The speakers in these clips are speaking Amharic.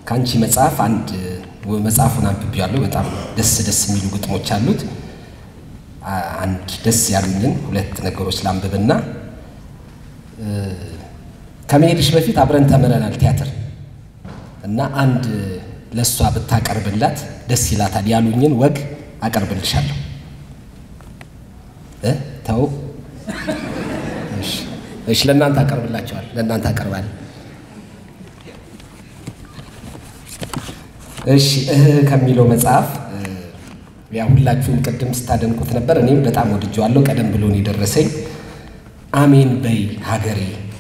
ከአንቺ መጽሐፍ አንድ መጽሐፉን አንብቤያለሁ። በጣም ደስ ደስ የሚሉ ግጥሞች አሉት። አንድ ደስ ያሉኝን ሁለት ነገሮች ላንብብና ከመሄድሽ በፊት አብረን ተምረናል ቲያትር እና አንድ ለእሷ ብታቀርብላት ደስ ይላታል ያሉኝን ወግ አቀርብልሻለሁ። ተው እሺ፣ ለእናንተ አቀርብላቸዋል። ለእናንተ አቀርባል። እሺ እህ ከሚለው መጽሐፍ ያ ሁላችሁም ቅድም ስታደንቁት ነበር። እኔም በጣም ወድጀዋለሁ። ቀደም ብሎ ነው የደረሰኝ። አሜን በይ ሀገሬ፣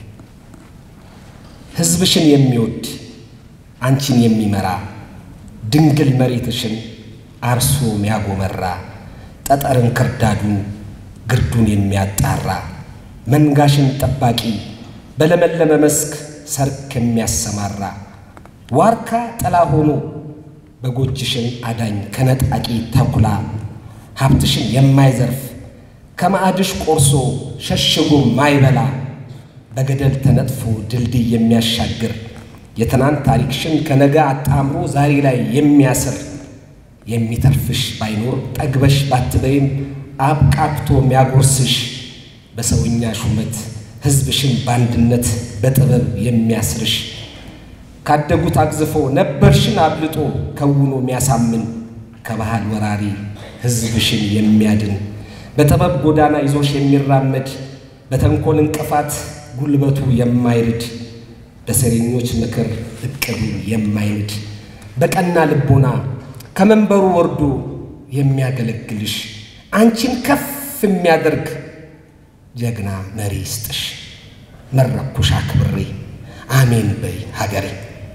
ሕዝብሽን የሚወድ አንቺን የሚመራ ድንግል መሬትሽን አርሶ ሚያጎመራ ጠጠርን ክርዳዱን ግርዱን የሚያጣራ መንጋሽን ጠባቂ በለመለመ መስክ ሰርክ የሚያሰማራ ዋርካ ጥላ ሆኖ በጎጅሽን አዳኝ ከነጣቂ ተኩላ ሀብትሽን የማይዘርፍ ከማዕድሽ ቆርሶ ሸሽጎ ማይበላ በገደል ተነጥፎ ድልድይ የሚያሻግር የትናንት ታሪክሽን ከነገ አጣምሮ ዛሬ ላይ የሚያስር የሚተርፍሽ ባይኖር ጠግበሽ ባትበይም አብቃቅቶ የሚያጎርስሽ በሰውኛ ሹመት ሕዝብሽን በአንድነት በጥበብ የሚያስርሽ ካደጉት አግዝፎ ነበርሽን አብልጦ ከውኖ የሚያሳምን ከባህል ወራሪ ሕዝብሽን የሚያድን በጥበብ ጎዳና ይዞሽ የሚራመድ በተንኮል እንቅፋት ጉልበቱ የማይርድ በሰሬኞች ምክር እቅዱ የማይንድ በቀና ልቦና ከመንበሩ ወርዶ የሚያገለግልሽ አንቺን ከፍ የሚያደርግ ጀግና መሪ ይስጥሽ። መረኩሽ አክብሬ አሜን በይ ሀገሬ።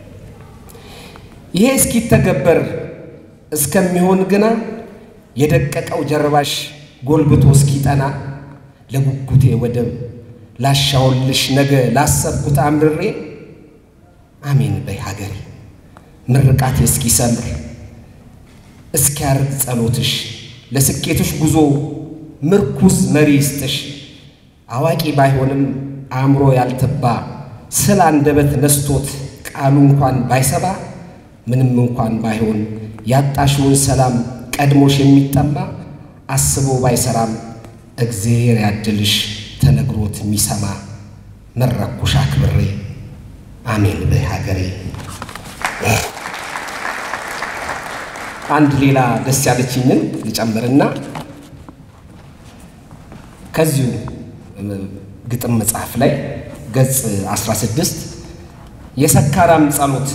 ይሄ እስኪተገበር እስከሚሆን ግና የደቀቀው ጀርባሽ ጎልብቶ እስኪጠና ለጉጉቴ ወደብ ላሻውልሽ ነገ ላሰብኩት አምርሬ አሜን በይ ሀገሬ። ምርቃቴ እስኪሰምር እስኪያርግ ጸሎትሽ ለስኬትሽ ጉዞ ምርኩዝ መሪ ይስጥሽ። አዋቂ ባይሆንም አእምሮ ያልተባ ስለ አንደበት ነስቶት ቃሉ እንኳን ባይሰባ ምንም እንኳን ባይሆን ያጣሽውን ሰላም ቀድሞሽ የሚጠማ አስቦ ባይሰራም እግዜር ያድልሽ ተነግሮት የሚሰማ መረኩሽ አክብሬ አሜን በይ ሀገሬ። አንድ ሌላ ደስ ያለችኝን ልጨምርና ከዚሁ ግጥም መጽሐፍ ላይ ገጽ 16 የሰካራም ጸሎት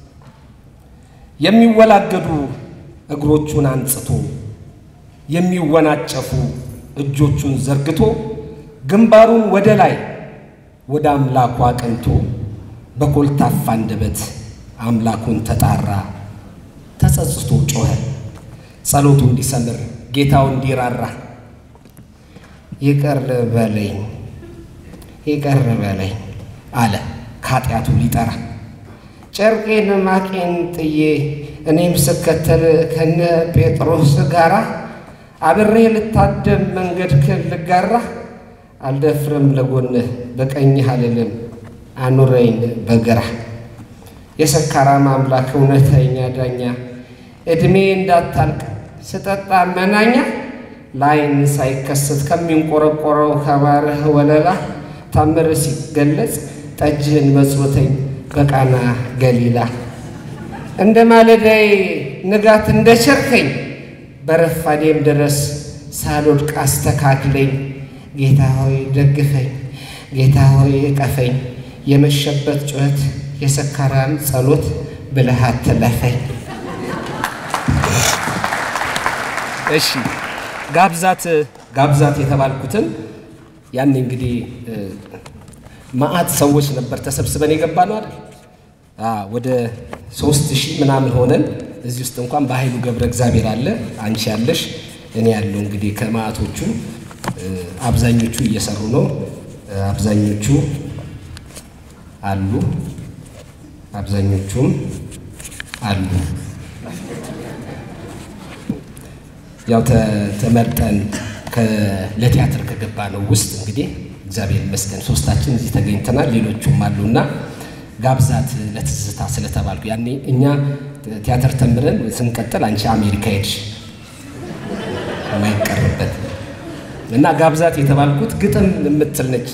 የሚወላገዱ እግሮቹን አንጽቶ የሚወናጨፉ እጆቹን ዘርግቶ ግንባሩን ወደ ላይ ወደ አምላኩ አቅንቶ በኮልታፋ አንደበት አምላኩን ተጣራ። ተጸጽቶ ጮኸ፣ ጸሎቱ እንዲሰምር ጌታው እንዲራራ። ይቅር በለኝ ይቅር በለኝ አለ ከኃጢአቱ ሊጠራ። ጨርቄን ማቄን ጥዬ እኔም ስከተል ከነ ጴጥሮስ ጋራ አብሬ ልታደም መንገድክን ልጋራ አልደፍርም ለጎንህ በቀኝህ አልልም አኑረኝ በግራ የሰካራም አምላክ እውነተኛ ዳኛ ዕድሜ እንዳታልቅ ስጠጣ መናኛ ለዓይን ሳይከሰት ከሚንቆረቆረው ከባርህ ወለላ ታምር ሲገለጽ ጠጅህን መጽወተኝ በቃና ገሊላ እንደ ማለዳይ ንጋት እንደ ቸርከኝ በረፋዴም ድረስ ሳልወድቅ አስተካክለኝ። ጌታ ሆይ ደግፈኝ፣ ጌታ ሆይ እቀፈኝ። የመሸበት ጩኸት የሰካራም ጸሎት ብለህ አትለፈኝ። እሺ ጋብዛት ጋብዛት የተባልኩትን ያኔ እንግዲህ መዓት ሰዎች ነበር ተሰብስበን የገባ ነው አይደል? ወደ ሶስት ሺህ ምናምን ሆነን እዚህ ውስጥ እንኳን በኃይሉ ገብረ እግዚአብሔር አለ፣ አንቺ ያለሽ፣ እኔ ያለው እንግዲህ ከመዓቶቹ አብዛኞቹ እየሰሩ ነው። አብዛኞቹ አሉ፣ አብዛኞቹም አሉ። ያው ተመርጠን ለቲያትር ከገባ ነው ውስጥ እንግዲህ እግዚአብሔር ይመስገን ሶስታችን እዚህ ተገኝተናል። ሌሎቹም አሉና ጋብዛት ለትዝታ ስለተባልኩ ያኔ እኛ ቲያትር ተምረን ስንቀጥል አንቺ አሜሪካ ሄድሽ የማይቀርበት እና ጋብዛት የተባልኩት ግጥም የምትል ነች።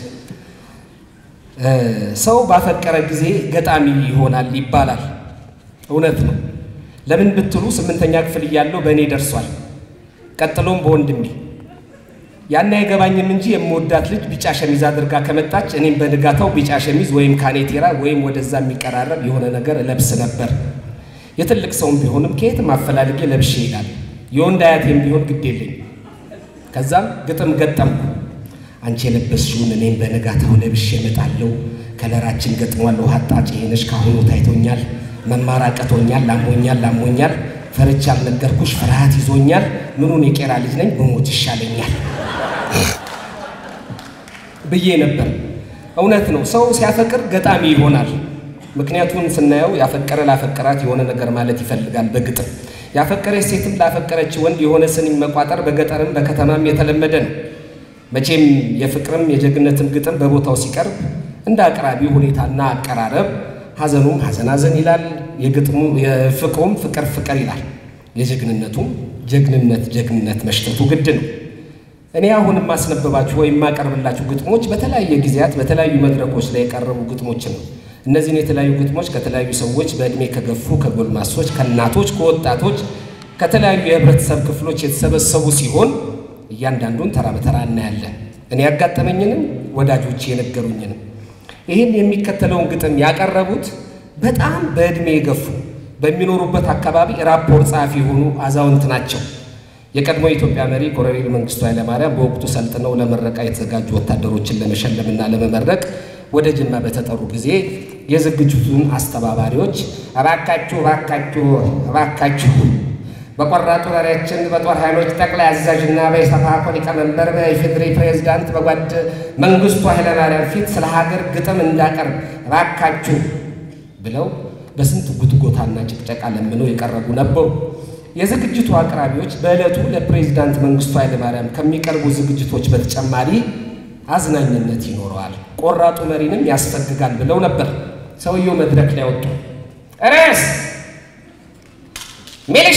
ሰው ባፈቀረ ጊዜ ገጣሚ ይሆናል ይባላል። እውነት ነው። ለምን ብትሉ ስምንተኛ ክፍል እያለሁ በእኔ ደርሷል። ቀጥሎም በወንድሜ ያን አይገባኝም እንጂ የምወዳት ልጅ ቢጫ ሸሚዝ አድርጋ ከመጣች እኔም በንጋታው ቢጫ ሸሚዝ ወይም ካኔቴራ ወይም ወደዛ የሚቀራረብ የሆነ ነገር እለብስ ነበር። የትልቅ ሰውም ቢሆንም ከየትም አፈላልጌ ለብሼ ይሄዳል። የወንድ አያቴም ቢሆን ግድ የለኝ። ከዛም ግጥም ገጠምኩ። አንቺ የለበስሽውን እኔም በንጋታው ለብሼ እመጣለሁ። ከለራችን ገጥሟል። ውሃ አጣጭ ይሄነሽ ካሁኑ ታይቶኛል። መማር አቅቶኛል። ላሞኛል ላሞኛል ፈርቻ ያልነገርኩሽ ፍርሃት ይዞኛል። ምኑን የቄራ ልጅ ነኝ በሞት ይሻለኛል ብዬ ነበር። እውነት ነው። ሰው ሲያፈቅር ገጣሚ ይሆናል። ምክንያቱን ስናየው ያፈቀረ ላፈቀራት የሆነ ነገር ማለት ይፈልጋል በግጥም ያፈቀረች ሴትም ላፈቀረች ወንድ የሆነ ስንኝ መቋጠር በገጠርም በከተማም የተለመደ ነው። መቼም የፍቅርም የጀግነትም ግጥም በቦታው ሲቀርብ እንደ አቅራቢው ሁኔታና አቀራረብ ሐዘኑም ሐዘን ሐዘን ይላል፣ የግጥሙ የፍቅሩም ፍቅር ፍቅር ይላል፣ የጀግንነቱም ጀግንነት ጀግንነት መሽተቱ ግድ ነው። እኔ አሁን የማስነበባችሁ ወይም የማቀርብላችሁ ግጥሞች በተለያየ ጊዜያት በተለያዩ መድረኮች ላይ የቀረቡ ግጥሞችን ነው። እነዚህን የተለያዩ ግጥሞች ከተለያዩ ሰዎች በዕድሜ ከገፉ ከጎልማሶች፣ ከእናቶች፣ ከወጣቶች፣ ከተለያዩ የህብረተሰብ ክፍሎች የተሰበሰቡ ሲሆን እያንዳንዱን ተራ በተራ እናያለን። እኔ ያጋጠመኝንም ወዳጆች የነገሩኝንም ይህን የሚከተለውን ግጥም ያቀረቡት በጣም በዕድሜ የገፉ በሚኖሩበት አካባቢ ራፖር ጸሐፊ የሆኑ አዛውንት ናቸው። የቀድሞ የኢትዮጵያ መሪ ኮሎኔል መንግስቱ ኃይለማርያም በወቅቱ ሰልጥነው ለምረቃ የተዘጋጁ ወታደሮችን ለመሸለምና ለመመረቅ ወደ ጅማ በተጠሩ ጊዜ የዝግጅቱን አስተባባሪዎች እባካችሁ እባካችሁ እባካችሁ በቆራጡ መሪያችን በጦር ኃይሎች ጠቅላይ አዛዥና በኢሰፓኮ ሊቀመንበር በኢፌዴሪ ፕሬዝዳንት በጓድ መንግስቱ ኃይለማርያም ፊት ስለ ሀገር ግጥም እንዳቀርብ እባካችሁ ብለው በስንት ጉትጎታና ጭቅጨቃ ለምነው የቀረቡ ነበሩ። የዝግጅቱ አቅራቢዎች በዕለቱ ለፕሬዝዳንት መንግስቱ ኃይለማርያም ከሚቀርቡ ዝግጅቶች በተጨማሪ አዝናኝነት ይኖረዋል፣ ቆራጡ መሪንም ያስፈግጋል ብለው ነበር። ሰውየው መድረክ ላይ ወጡ። ርዕስ ሚሊሻ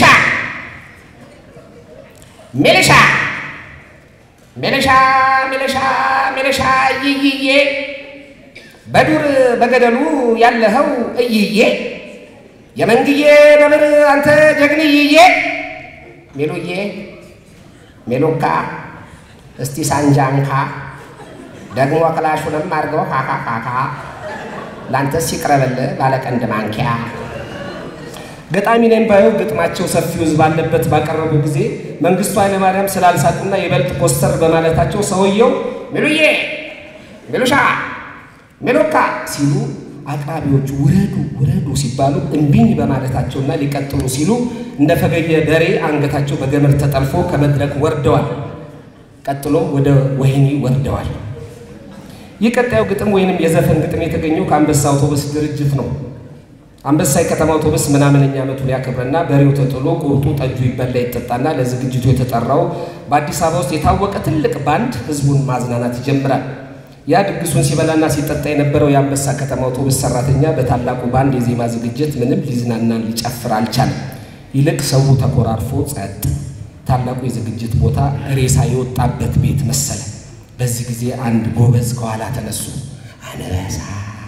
ሚሊሻ ሚሊሻ ሚሊሻ ሚሊሻ እይይዬ በዱር በገደሉ ያለኸው እይዬ የመንግዬ ነብር አንተ ጀግንይዬ ሜሎዬ ሜሎካ እስቲ ሳንጃንካ ደግሞ ክላሹንም አድርገው ካካካካ ለአንተስ ይቅረበልህ ባለቀንድ ማንኪያ ገጣሚ ነኝ ባየው ግጥማቸው ሰፊው ሕዝብ ባለበት ባቀረቡ ጊዜ መንግስቱ ኃይለማርያም ስላልሳቁና ይበልጥ ኮስተር በማለታቸው ሰውየው ሚሉዬ ሚሉሻ ሚሉካ ሲሉ አቅራቢዎቹ ውረዱ ውረዱ ሲባሉ እምቢኝ በማለታቸውና ሊቀጥሉ ሲሉ እንደ ፈገየ በሬ አንገታቸው በገመድ ተጠልፎ ከመድረክ ወርደዋል። ቀጥሎም ወደ ወህኒ ወርደዋል። ይህ ቀጣዩ ግጥም ወይንም የዘፈን ግጥም የተገኘው ከአንበሳ አውቶቡስ ድርጅት ነው። አንበሳ የከተማ አውቶቡስ ምናምነኛ ዓመቱን ያከብረና በሬው ተጥሎ ቁርጡ ጠጁ ይበላ ይጠጣና ለዝግጅቱ የተጠራው በአዲስ አበባ ውስጥ የታወቀ ትልቅ ባንድ ህዝቡን ማዝናናት ይጀምራል። ያ ድግሱን ሲበላና ሲጠጣ የነበረው የአንበሳ ከተማ አውቶቡስ ሰራተኛ በታላቁ ባንድ የዜማ ዝግጅት ምንም ሊዝናና ሊጨፍር አልቻለም። ይልቅ ሰው ተኮራርፎ ጸጥ። ታላቁ የዝግጅት ቦታ ሬሳ የወጣበት ቤት መሰለ። በዚህ ጊዜ አንድ ጎበዝ ከኋላ ተነሱ። አንበሳ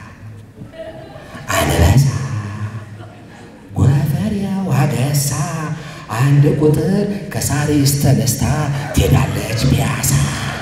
አንበሳ ጎፈሬው አገሳ አንድ ቁጥር ከሳሪስ ተነስታ ትሄዳለች ፒያሳ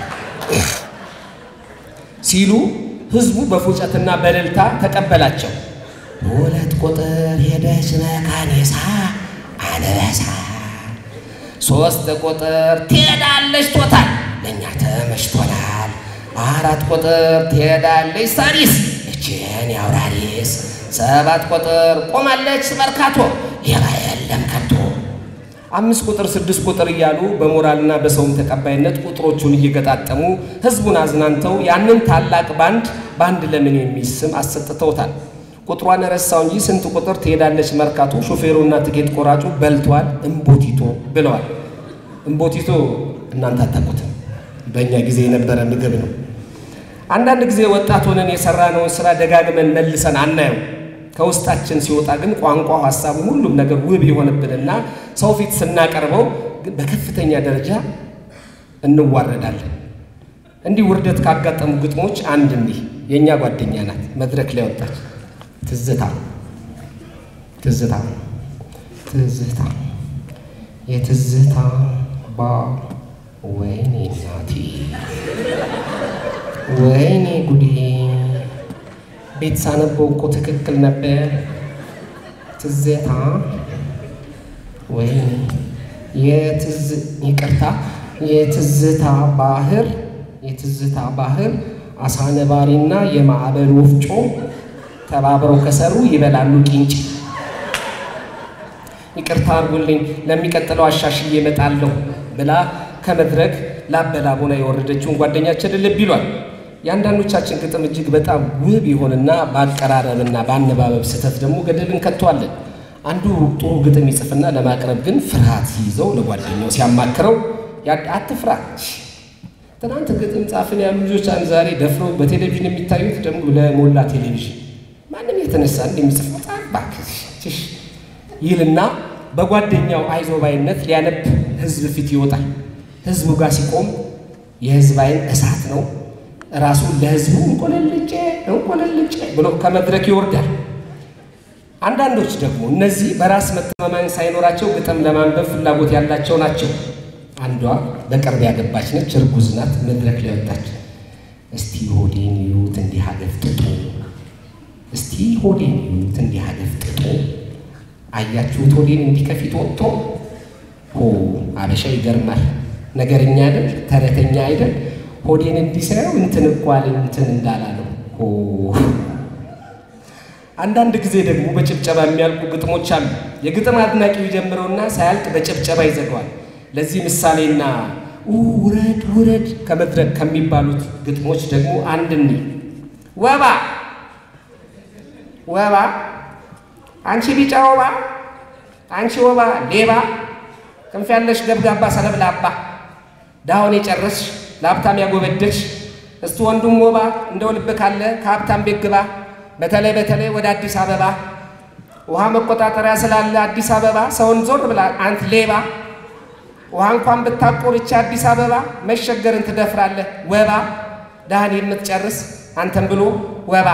ሲሉ ህዝቡ በፉጨትና በእልልታ ተቀበላቸው። ሁለት ቁጥር ሄደች መካኔሳ አንበሳ ሶስት ቁጥር ትሄዳለች ቶታል ለእኛ ተመችቶናል። አራት ቁጥር ትሄዳለች ሳሪስ እችን ያውራሪስ ሰባት ቁጥር ቆማለች መርካቶ ሌባ የለም ከቶ አምስት ቁጥር ስድስት ቁጥር እያሉ በሞራልና በሰውም ተቀባይነት ቁጥሮቹን እየገጣጠሙ ህዝቡን አዝናንተው ያንን ታላቅ ባንድ ባንድ ለምን የሚል ስም አሰጥተውታል። ቁጥሯን ረሳው እንጂ ስንት ቁጥር ትሄዳለች መርካቶ ሾፌሩና ትኬት ቆራጩ በልቷል እምቦቲቶ ብለዋል። እምቦቲቶ እናንተ አታውቁትም፣ በእኛ ጊዜ የነበረ ምግብ ነው። አንዳንድ ጊዜ ወጣት ሆነን የሰራነውን ስራ ደጋግመን መልሰን አናየው። ከውስጣችን ሲወጣ ግን ቋንቋው፣ ሀሳቡ፣ ሁሉም ነገር ውብ የሆነብንና ሰው ፊት ስናቀርበው ግን በከፍተኛ ደረጃ እንዋረዳለን። እንዲህ ውርደት ካጋጠሙ ግጥሞች አንድ እንዲህ የእኛ ጓደኛ ናት መድረክ ላይ ወጣች። ትዝታ ትዝታ ትዝታ የትዝታ ባ ወይኔ እናቴ ወይኔ ጉዴ ቤት ሳነበው እኮ ትክክል ነበር። ትዝታ ወይኔ የትዝ ይቅርታ የትዝታ ባህር የትዝታ ባህር አሳ ነባሪና የማዕበል ወፍጮ ተባብረው ከሰሩ ይበላሉ ቂንጭ። ይቅርታ አድርጉልኝ ለሚቀጥለው አሻሽዬ እመጣለሁ ብላ ከመድረክ ላበላቦና የወረደችውን ጓደኛችንን ልብ ይሏል። የአንዳንዶቻችን ግጥም እጅግ በጣም ውብ ይሆንና በአቀራረብና በአነባበብ ስህተት ደግሞ ገደል እንከተዋለን። አንዱ ጥሩ ግጥም ይጽፍና ለማቅረብ ግን ፍርሃት ሲይዘው ለጓደኛው ሲያማክረው አትፍራ፣ ትናንት ግጥም ጻፍን ያሉ ልጆች አንድ ዛሬ ደፍረው በቴሌቪዥን የሚታዩት ደግሞ ለሞላ ቴሌቪዥን ማንም የተነሳ እንደሚጽፍ በጣም እባክህ ይልና በጓደኛው አይዞባይነት ሊያነብ ህዝብ ፊት ይወጣል። ህዝቡ ጋር ሲቆም የህዝብ አይን እሳት ነው። ራሱ ለህዝቡ እንቆለልጬ እንቆለልጬ ብሎ ከመድረክ ይወርዳል። አንዳንዶች ደግሞ እነዚህ በራስ መተማመን ሳይኖራቸው ግጥም ለማንበብ ፍላጎት ያላቸው ናቸው። አንዷ በቅርብ ያገባች ነች፣ እርጉዝ ናት። መድረክ ላይ ወጣች። እስቲ ሆዴን ይዩት እንዲህ አገፍጥጡ፣ እስቲ ሆዴን ይዩት እንዲህ አገፍጥጡ። አያችሁት ሆዴን እንዲህ ከፊት ወጥቶ ሆ አበሻ ይገርማል። ነገረኛ አይደል? ተረተኛ አይደል? ሆዴን እንዲህ ሳየው እንትን እኮ አለኝ እንትን እንዳላለው ሆ አንዳንድ ጊዜ ደግሞ በጭብጨባ የሚያልቁ ግጥሞች አሉ። የግጥም አድናቂው ይጀምረውና ሳያልቅ በጭብጨባ ይዘጋዋል። ለዚህ ምሳሌና ውረድ ውረድ ከመድረክ ከሚባሉት ግጥሞች ደግሞ አንድ እኒ ወባ ወባ አንቺ ቢጫ ወባ አንቺ ወባ ሌባ ክንፍ ያለሽ ገብጋባ ሰለብላባ ዳሁን የጨረስሽ ለሀብታም ያጎበደሽ እስቲ ወንዱም ወባ እንደው ልብ ካለ ከሀብታም ቤት ግባ በተለይ በተለይ ወደ አዲስ አበባ ውሃ መቆጣጠሪያ ስላለ አዲስ አበባ ሰውን ዞር ብላ አንት ሌባ ውሃ እንኳን ብታቆር ይቺ አዲስ አበባ መሸገርን ትደፍራለህ ወባ ዳህን የምትጨርስ አንተን ብሎ ወባ።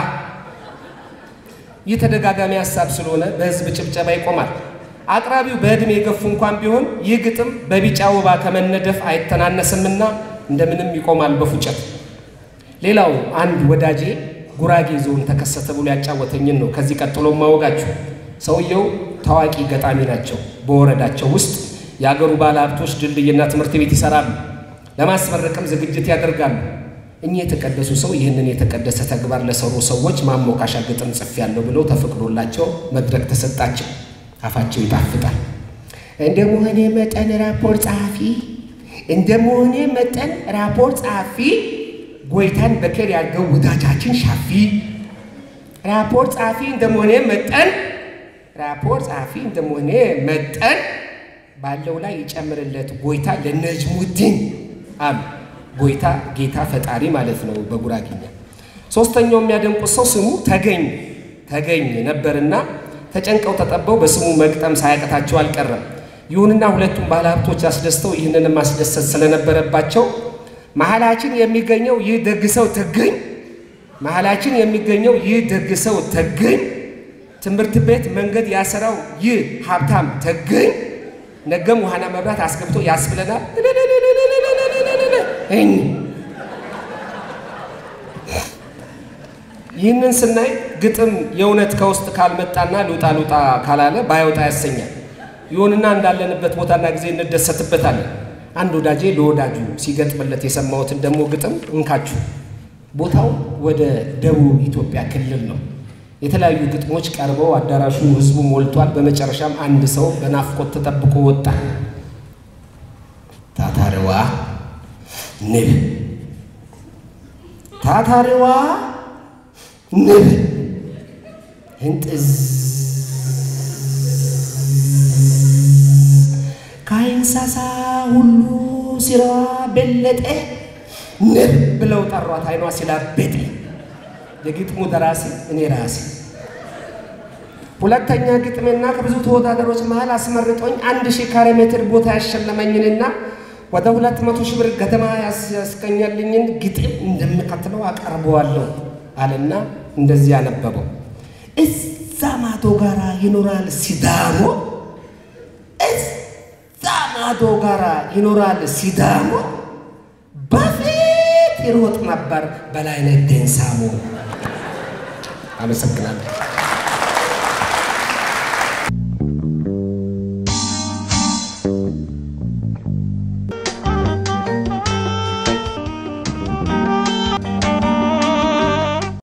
ይህ ተደጋጋሚ ሀሳብ ስለሆነ በህዝብ ጭብጨባ ይቆማል። አቅራቢው በዕድሜ የገፉ እንኳን ቢሆን ይህ ግጥም በቢጫ ወባ ከመነደፍ አይተናነስምና እንደምንም ይቆማል በፉጨት። ሌላው አንድ ወዳጄ ጉራጌ ዞን ተከሰተ ብሎ ያጫወተኝን ነው ከዚህ ቀጥሎ ማወጋችሁ። ሰውየው ታዋቂ ገጣሚ ናቸው። በወረዳቸው ውስጥ የአገሩ ባለ ሀብቶች ድልድይና ትምህርት ቤት ይሰራሉ። ለማስመረቅም ዝግጅት ያደርጋሉ። እኚህ የተቀደሱ ሰው ይህንን የተቀደሰ ተግባር ለሰሩ ሰዎች ማሞካሻ ግጥም ጽፌያለሁ ብለው ተፈቅዶላቸው መድረክ ተሰጣቸው። አፋቸው ይጣፍጣል። እንደ መሆኔ መጠን ራፖርት ጸሐፊ እንደ መሆኔ መጠን ራፖርት ጸሐፊ ጎይታን በከር ያድርገው ወዳጃችን ሻፊ ራፖርት ጸሐፊ እንደመሆኔ መጠን ራፖርት ጸሐፊ እንደመሆኔ መጠን ባለው ላይ ይጨምርለት ጎይታ ለነጅሙዲን አሉ። ጎይታ ጌታ ፈጣሪ ማለት ነው በጉራጌኛ። ሶስተኛው የሚያደንቁት ሰው ስሙ ተገኝ ተገኝ ነበርና ተጨንቀው ተጠበው በስሙ መግጠም ሳያቀታቸው አልቀረም። ይሁንና ሁለቱም ባለሀብቶች አስደስተው ይህንን ማስደሰት ስለነበረባቸው መሀላችን የሚገኘው ይህ ደግ ሰው ተገኝ መሀላችን የሚገኘው ይህ ደግ ሰው ተገኝ ትምህርት ቤት መንገድ ያሰራው ይህ ሀብታም ተገኝ ነገም ውሃና መብራት አስገብቶ ያስብለናል። ይህንን ስናይ ግጥም የእውነት ከውስጥ ካልመጣና ልውጣ ልውጣ ካላለ ባይወጣ ያሰኛል። ይሁንና እንዳለንበት ቦታና ጊዜ እንደሰትበታለን። አንድ ወዳጄ ለወዳጁ ሲገጥምለት የሰማሁትን ደግሞ ግጥም እንካችሁ። ቦታው ወደ ደቡብ ኢትዮጵያ ክልል ነው። የተለያዩ ግጥሞች ቀርበው አዳራሹ ህዝቡ ሞልቷል። በመጨረሻም አንድ ሰው በናፍቆት ተጠብቆ ወጣ። ታታሪዋ ንብ ታታሪዋ ንብ እንጥዝ ከእንስሳ ሁሉ ሲራዋ በለጠ ንብ ብለው ጠሯት። አይኗ ሲላበጠ የግጥሙ ደራሲ እኔ ራሴ ሁለተኛ ግጥሜና ከብዙ ተወዳዳሮች መሃል አስመርጦኝ አንድ ሺህ ካሬ ሜትር ቦታ ያሸለመኝንና ወደ ሁለት መቶ ሺህ ብር ገደማ ያስገኛልኝን ግጥም እንደሚከተለው አቀርበዋለሁ አለና እንደዚህ ያነበበው። እዛ ማዶ ጋራ ይኖራል ሲዳሞ፣ እዛ ማዶ ጋራ ይኖራል ሲዳሞ፣ በፊት ይሮጥ ነበር በላይነህ ዴንሳሞ። አመሰግናለሁ።